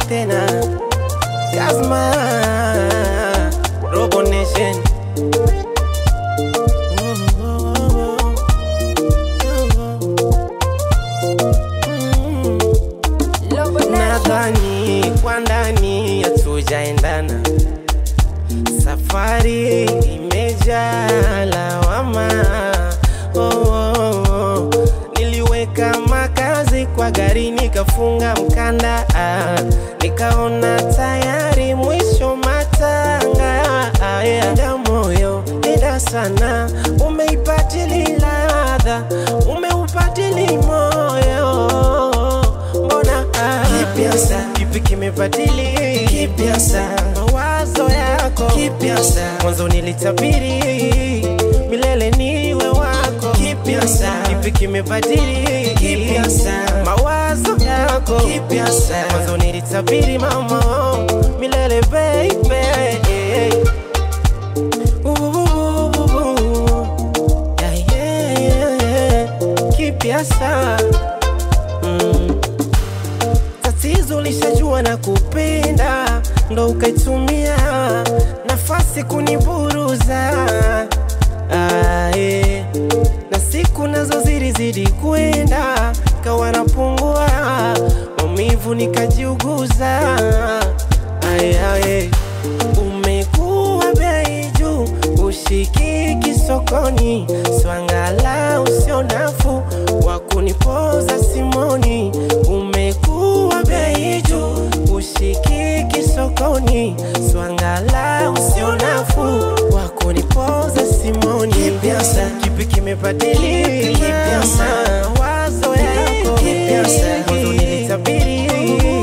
tena Kazma Robo Nation Nadhani kwa ndani hatujaendana, safari imejaa lawama. Oh, oh, oh. Niliweka makazi kwa gari nikafunga mkanda, ah. nikaona tayari mwisho matanga. Ah, yeah. Enda moyo enda sana, umeipatili ladha, umeupatili moyo mbona ah, kipya sa kipi kimebadili kipya sa mawazo yako kipya sa mwanzo nilitabiri milele niwe wako kipya sa kipi kimebadili kipya sa mawazo yako kipya sa mwanzo nilitabiri mama milele baby Yeah, yeah, yeah, yeah. kipya sa mm. Tatizo lishajua na kupenda, ndo ukaitumia nafasi kuniburuza. Ah, eh. Na siku nazo zilizidi kwenda, kawa napungua maumivu nikajiuguza. Ay, ay, umekuwa bei juu, ushikiki sokoni, swangala usio nafu wa kunipoza simoni. Umekuwa bei juu, ushikiki sokoni, swangala usio nafu wa kunipoza simoni. Kipya sa kipi kimebadili kipya sa wazo yako kipya sa mwanzo nilitabiri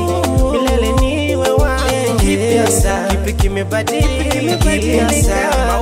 milele niwe wako kipya sa kipi kimebadili kipya sa